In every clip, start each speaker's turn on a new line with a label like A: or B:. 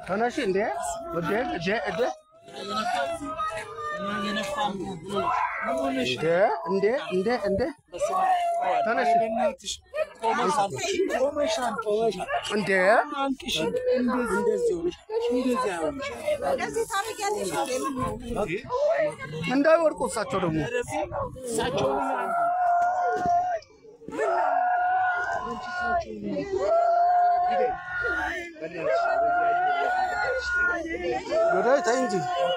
A: ተነሽ እንዴ እንዴ እንዴ እንዴ እንዴ እንዴ እንዴ እንዴ ተነሽ እንዴ እንዳይወድቁ እሳቸው ደግሞ ገዳይ ተይ እንጂ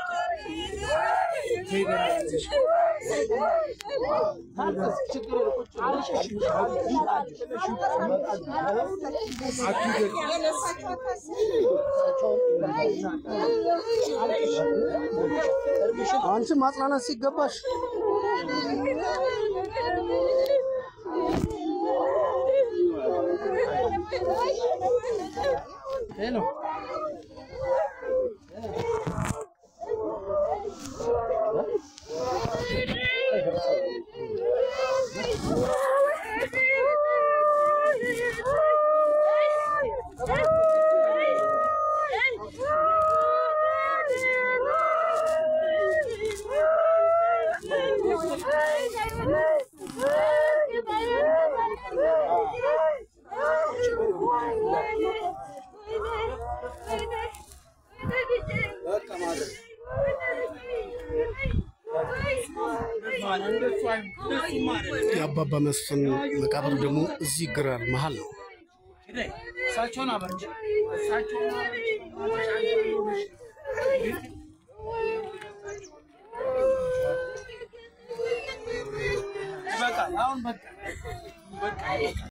A: አንቺ ማጽናናት ሲገባሽ የአባባ መስፍን መቃብር ደግሞ እዚህ ግራር መሀል ነው።
B: እሳቸውን አበርጅ እሳቸውን በቃ አሁን በቃ በቃ